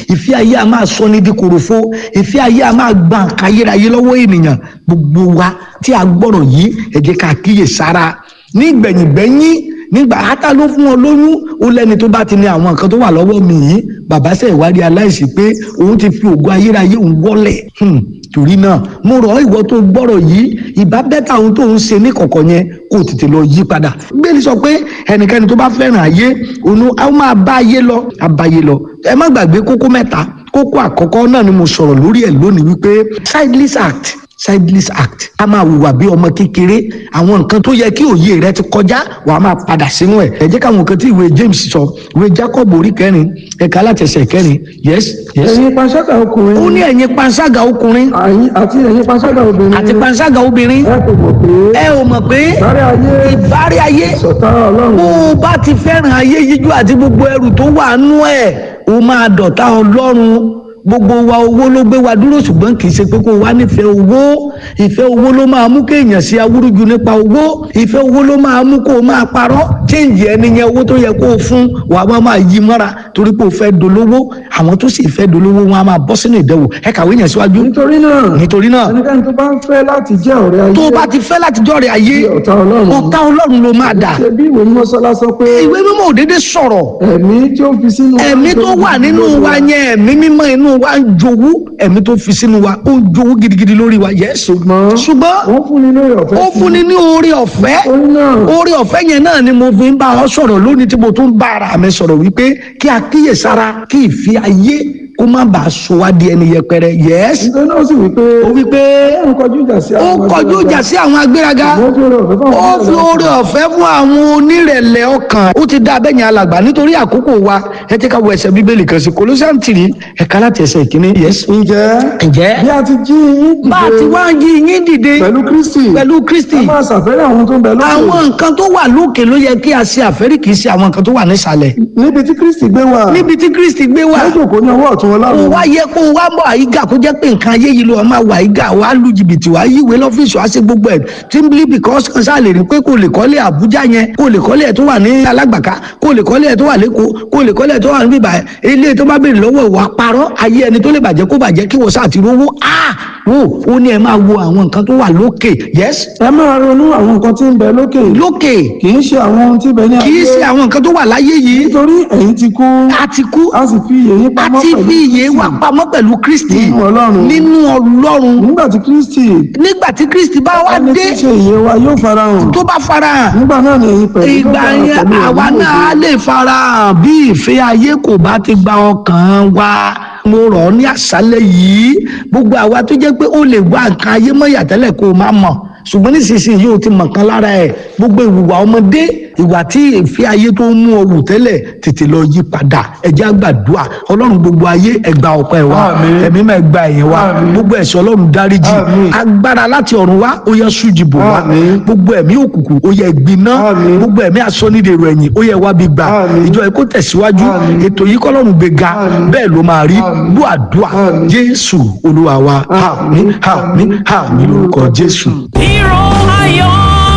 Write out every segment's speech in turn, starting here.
ìfẹ́ ayé a máa sọ ní di kòròfo ìfẹ́ ayé a máa gba nǹkan ayérayé lọ́wọ́ ènìyàn gbogbo wa tí a gbọ́rọ̀ yìí ẹ jẹ́ ká kíyè sára ní gbẹ̀yìngbẹ̀yìn nígbà átá ló fún ọ lóyún ó lẹ́ni tó bá ti ní àwọn nǹkan tó wà lọ́wọ́ mi yìí bàbá sẹ̀ ìwádìí aláìsí pé òun ti fi ògo ayérayé òun wọlẹ̀ torí náà mo rọ̀ ìwọ tó gbọ́rọ̀ yìí ìbá bẹ́tà ohun tó ń ṣe ní kọ̀kọ̀ yẹn kó o tètè lọ yí padà gbélé sọ pé ẹnikẹ́ni tó bá fẹ́ràn ayé òun á máa bá ayé lọ àbáyé lọ ẹ má gbàgbé kókó mẹ́ta kókó àkọ́kọ́ náà ni mo sọ̀rọ̀ lórí ẹ̀ lónìí wípé sideless act sideless act a máa hùwà bí ọmọ kékeré àwọn nǹkan tó yẹ kí òye rẹ ti kọjá wàá máa padà sínú ẹ ẹ jẹ́ káwọn nǹkan tí ìwé James sọ ìwé Jacob orí kẹrin ẹ̀ka alátẹsẹ̀ kẹrin yes yes ẹ̀yin panṣágà ọkùnrin ó ní ẹ̀yin panṣágà ọkùnrin àyín- àti ẹ̀yin panṣágà obìnrin àti panṣágà obìnrin ẹ kò mọ̀ pé ẹ ò mọ̀ pé sáré ayé ìbárí ayé sọ̀tá ọlọ́run bó o bá ti fẹ́ràn ayé yíjú àti gbogbo ẹrù tó wà nú ẹ̀ o máa dọ̀tá ọlọ́run gbogbo wa owó ló gbé wa dúró ṣùgbọ́n kì í ṣe pé kó o wá nífẹ̀ẹ́ owó ìfẹ́ owó ló máa mú kéèyàn sí awúrúju nípa owó ìfẹ́ owó ló máa mú kó o máa parọ́ chéǹjì ẹni yẹn owó tó yẹ kó o fún wàá máa máa yí mọ́ra torí pé o fẹ́ dolówó àwọn tó sì fẹ́ dolówó wọn á máa bọ́ sínú ìdẹ̀wò ẹ kàwé yẹn síwájú nítorí náà nítorí náà ẹnikẹ́ni tó bá ń fẹ́ láti jẹ́ ọ̀rẹ́ ayé tó o bá ti fẹ́ láti jọ́rẹ̀ ayé bí ọ̀tá ọlọ́run ọ̀tá ọlọ́run ló máa dà ṣe bí ìwé mímọ́ sọ́lá sọ pé ìwé mímọ́ òdédé sọ̀rọ̀ ẹ̀mí tí ó fi sínú wa ẹ̀mí tó wà nínú wa yẹn ẹ̀mí mímọ́ inú wa ń jowú ẹ̀mí tó fi sínú wa ó ń jowú gidigidi lórí wa yẹ́sù ṣùgbọ́n ṣùgbọ́n wọ́n fún ni lórí ọ̀fẹ́ ó sí fúnni ní oore ọ̀fẹ́ orí náà oore ọ̀fẹ́ yẹn náà ni mo fi ń bá ọ sọ̀rọ̀ lónìí tí mo tún bá ara mi sọ̀rọ̀ wípé kí a kíyèsára kí ìfi ayé kó má bàa sọ wá di ẹni yẹpẹrẹ yẹ́sù nítorí náà ó sì wí pé ó wípé ó kọjú ìjà sí ó àwọn kọjú ìjà sí àwọn agbéraga Ṣùgbọ́n ó fi oore ọ̀fẹ́ fún ó àwọn fi onírẹ̀lẹ̀ oore ọ̀fẹ́ fún àwọn onírẹ̀lẹ̀ ọkàn ó ti dá abẹ́yẹn alàgbà nítorí àkókò wa ẹ jẹ́ ká wo ẹsẹ̀ bíbélì kan sí Colossians three ẹ̀ka láti ẹsẹ̀ ìkíní yes. ǹjẹ́ ǹjẹ́ bí a ti jí yín bá a ti dìde wá ń yí yín dìde pẹ̀lú Kristi pẹ̀lú Kristi ẹ máa ṣàfẹ́rẹ́ àwọn tó ń bẹ lókè àwọn nǹkan tó wà lókè ló yẹ kí a ṣe àfẹ́rí kì í ṣe àwọn nǹkan tó wà nísàlẹ̀ níbi tí Kristi gbé wà níbi tí Kristi gbé wà lójú kò ní ọwọ́ ọ̀tún kó ọlọ́run wá yẹ kó wá bọ̀ àyíká kó jẹ́ pé nǹkan ayé yìí ló máa wà àyíká wà á lu jìbìtì wà á yíwèé lọ́fíìsì wà á ṣe gbogbo ẹ̀ simply because kan sáà lè rí pé kò lè kọ́lé Àbújá yẹn kò lè kọ́lé ẹ̀ tó wà ní Alágbàká kò lè kọ́lé ẹ̀ tó wà lẹ́kọ̀ọ́ kò lè kọ́lé ẹ̀ tó wà ní bíbá ẹ̀ ilé tó bá béèrè lọ́wọ́ ìwà parọ́ ayé ẹni tó lè bàjẹ́ kó bàjẹ́ kí wọ́n sáà ti rówó ah wo ó ní ẹ máa wo àwọn nǹkan tó wà lókè yes ẹ máa ronú àwọn nǹkan tí ń bẹ lókè lókè kì í ṣe àwọn ohun tí ń bẹ ní kì í ṣe àwọn nǹkan tó wà láyé yìí nítorí ẹ̀yin ti kú a ti kú a sì fi ìyè yín a pamọ́ ti pẹ̀lú fi ìyè wa Kristi. pamọ́ pẹ̀lú Kristi Nínú Ọlọ́run. nínú Ọlọ́run nígbà tí Kristi nígbà tí Kristi bá wá ẹni dé tí ń ṣe ìyè wa yóò farahàn tó bá farahàn nígbà náà ni ẹ̀yin pẹ̀lú ìgbà yóò yẹn darapọ̀ àwa pẹ̀lú náà á lè farahàn bí ìfẹ́ ayé kò bá ti gba ọkàn wa mo rọ̀ ọ́ ní àṣálẹ́ yìí gbogbo àwa tó jẹ́ pé ó lè wá nǹkan ayé mọ́ ìyàtẹ́lẹ̀ kó o má mọ̀ ṣùgbọ́n nísinsìnyí yóò ti mọ̀ kan lára ẹ̀ gbogbo ìwà ọmọdé ìwà tí ìfẹ́ ayé tó ń mú ọ wù tẹ́lẹ̀ tètè lọ yí padà ẹ jẹ́ á gbàdúrà ọlọ́run gbogbo ayé ẹ gba ọpẹ́ wa Àmín. ẹ̀mí máa gba ẹ̀yìn wa Àmín. gbogbo ẹ̀ṣẹ̀ ọlọ́run dáríjì Àmín. agbára láti ọ̀run wá ó yẹ sújì bò wá Àmín. gbogbo ẹ̀mí òkùnkùn ó yẹ gbiná Àmín. gbogbo ẹ̀mí asọ́nídèrò ẹ̀yìn ó yẹ wá bí gbà Àmín. ìjọ ẹ̀ kó tẹ̀síwájú Àmín. ètò yìí kọ́lọ́run gbé ga Àmín. bẹ́ẹ̀ ló máa rí Àmín. bú àdúrà Àmín. jésù olúwa wa àmín àmín àmín lórúkọ jésù. Hero ayọ̀.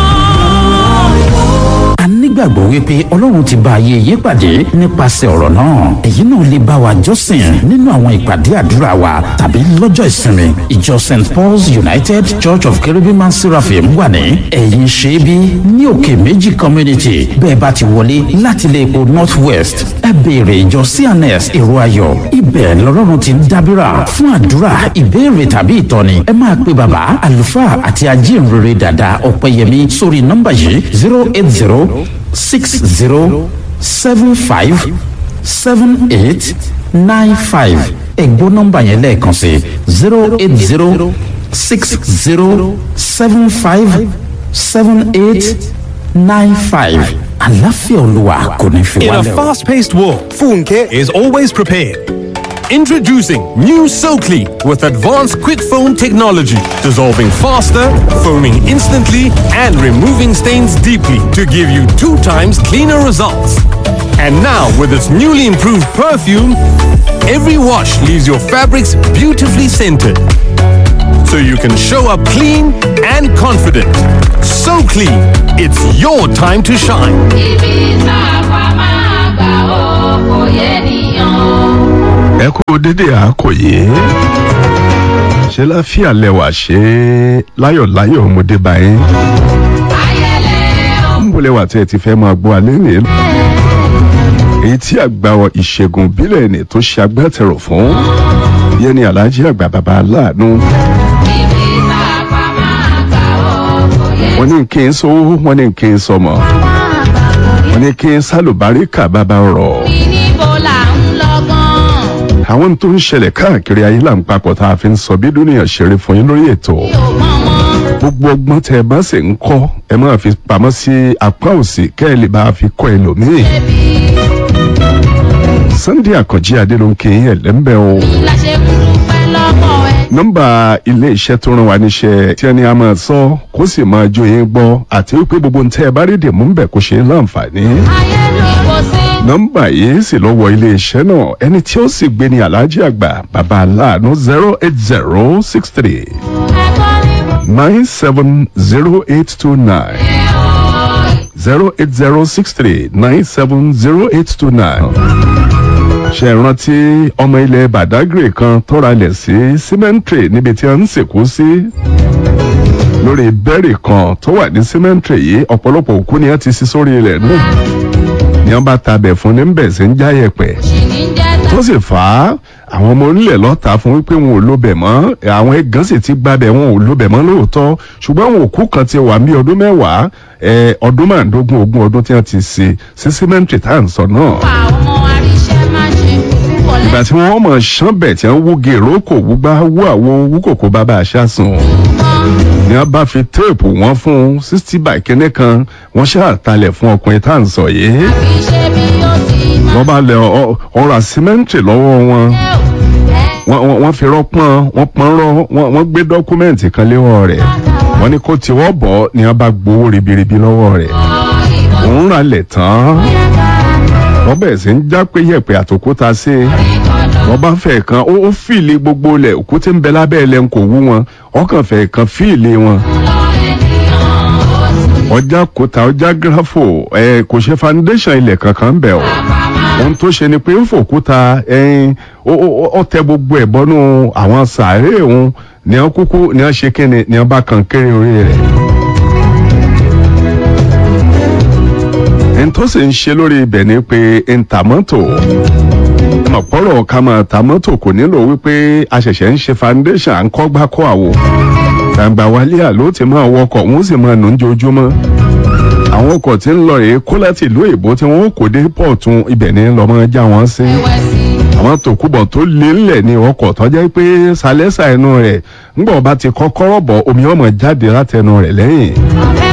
a nígbàgbọ́ wípé ọlọ́run ti bá ayé yé pàdé nípasẹ̀ ọ̀rọ̀ náà èyí náà lè bá wa jọ́sìn nínú àwọn ìpàdé àdúrà wa tàbí lọ́jọ́ ìsinmi ìjọ st paul's united church of cherubim and seraphim wà ní ẹ̀yìn ṣẹ́bí ní òkè méjì community bẹ́ẹ̀ bá ti wọlé láti ilé epo north west ẹ béèrè ìjọ cns èrò ayọ̀ ibẹ̀ lọ́lọ́run ti ń dábìrà fún àdúrà ìbéèrè tàbí ìtọ́ni ẹ máa pe bàbá àlùfáà àti ajínrere dàda ọ̀pẹ̀yẹmí sórí nọ́mbà yìí zero eight zero six zero seven five seven eight nine five ẹ̀gbọ́n nọ́mbà yẹn lẹ́ẹ̀kan sí zero eight zero six zero seven five seven eight nine five àlàáfíà olúwa kò ní fi In a wálẹ̀ o. fast paced world, Funke is always prepared. Introducing new SoClean with advanced quick foam technology, dissolving faster, foaming instantly, and removing stains deeply to give you two times cleaner results. And now, with its newly improved perfume, every wash leaves your fabrics beautifully scented. So you can show up clean and confident. So clean, it's your time to shine. ibi tá a pa máa gbà ó kò yé nìyàn. ẹ kú dédé àkòyé ṣe láfíà lẹwà ṣe láyọ̀láyọ̀ ọmọdé báyìí ń bọ̀ lẹwà tí ẹ ti fẹ́ máa gbọ́ alẹ́ nìyẹn èyí tí àgbà ìṣègùn bílẹ̀ ni tó ṣe agbátẹrù fún yẹn ni aláàjì àgbà bàbá aláàánú wọ́n ní kí n sówó wọ́n ní kí n sọmọ wọ́n ní kí n sálùbáríkà bàbá rọ̀ àwọn tó ń ṣẹlẹ̀ káàkiri ayé là ń papọ̀ tá a fi ń sọ bí dúnìyàn ṣeré fún yín lórí ètò gbogbo ọgbọ́n tẹ ẹ bá sì ń kọ́ ẹ máa fi pamọ́ sí apá òsì kẹ́ ẹ lè bá a fi kọ́ ẹlòmíì Sunday Àkànjí Adélónkè ẹlẹ́mbẹ́ o nọ́mbà ilé iṣẹ́ tó rán wa níṣẹ́ tí ẹni a máa sọ kó sì máa jó yín gbọ́ àti wípé gbogbo ń tẹ́ ẹ bá rí dèmú ń bẹ̀ kó ṣe é láǹfààní nọ́mbà yìí sì lọ wọ ilé iṣẹ́ náà ẹni tí ó sì gbé ní aláàjì àgbà bàbá aláàánú zero eight zero six three nine seven zero eight two nine zero eight zero six three nine seven zero eight two nine ṣe rántí ọmọ ilẹ̀ Badagry kan tọ́ra lẹ̀ sí cemetery níbi tí a ń sìnkú sí lórí bẹ́ẹ̀rì kan tó wà ní cemetery yìí ọ̀pọ̀lọpọ̀ òkú ni a ti sí sórí ilẹ̀ náà ni wọ́n bá tabẹ̀ fún ní bẹ̀ sí ń jáyẹ̀pẹ̀ tó sì fà á àwọn ọmọ onílẹ̀ lọ́ta fún wípé wọn ò lóbẹ̀ mọ́ àwọn ẹ̀gán sì ti gbábẹ̀ wọn ò lóbẹ̀ mọ́ lóòótọ́ ṣùgbọ́n àwọn òkú kan ti wà ní ọdún mẹ́wàá ọdún márùndógún ogún ọdún tí wọ́n ti ṣe sí símẹ́ǹtì tá à ń sọ náà. ìgbà tí wọ́n mọ̀ ṣánbẹ̀ tí wọ́n wú gèrò kò wúgbá wú àwo wú kòkó bàbá àṣàsùn ni wọ́n bá fi téèpù wọn fún sixty by kínní kan wọ́n ṣàtàlẹ̀ fún ọkùnrin tá à ń sọ yìí wọ́n bá lẹ ọ̀rọ̀ símẹ́ǹtì lọ́wọ́ wọn wọ́n fi rọ́pọ́n wọ́n pọ́n rọ́ wọ́n gbé dọ́kúmẹ́ǹtì kan léwọ́ rẹ̀ wọ́n ní kó tiwọ́ bọ̀ ni wọ́n bá gbowó ribiribi lọ́wọ́ rẹ̀ òun rà lẹ̀ tán wọ́n bẹ̀rẹ̀ sí ń já pé yẹ̀pẹ̀ àtòkúta sí i wọ́n bá fẹ́ kan ó fìlì gbogbo lẹ̀ òkú tí ń bẹ lábẹ́ ẹ̀ lẹ́n kò wú wọn ọkàn fẹ́ kan fìlì wọn ọjà kòtà ọjà gírafò ẹ kò ṣe foundation ilẹ̀ kankan ń bẹ̀ o ohun tó ṣe ni pé ń fòkúta ẹyin ó tẹ gbogbo ẹ̀ bọ́nú àwọn sàárè òun ni wọ́n kúkú ni wọ́n ṣe kíni ni wọ́n bá kan kéré orí rẹ̀. ẹni tó sì ń ṣe lórí ibẹ̀ ni pé ntàmọ́tò ọ̀pọ̀rọ̀ ká máa ta mọ́tò kò nílò wípé a ṣẹ̀ṣẹ̀ ń ṣe foundation à ń kọ́ gbá kọ́ àwo gbàgbà wálé àló ti máa wọkọ̀ wọ́n sì máa nù ń jojúmọ́ àwọn ọkọ̀ tí ń lọ rèé kó láti ìlú èbó tí wọ́n kò dé pọ̀tù ibẹ̀ ní lọ́mọ já wọn sí àwọn tòkúbọ̀ tó lé ńlẹ̀ ní ọkọ̀ tó jẹ́ pé sálẹ́sà ẹnu rẹ̀ ńgbọ̀n bá ti kọ́kọ́rọ́ bọ̀ omi ọmọ jáde látẹnu rẹ̀ lẹ́yìn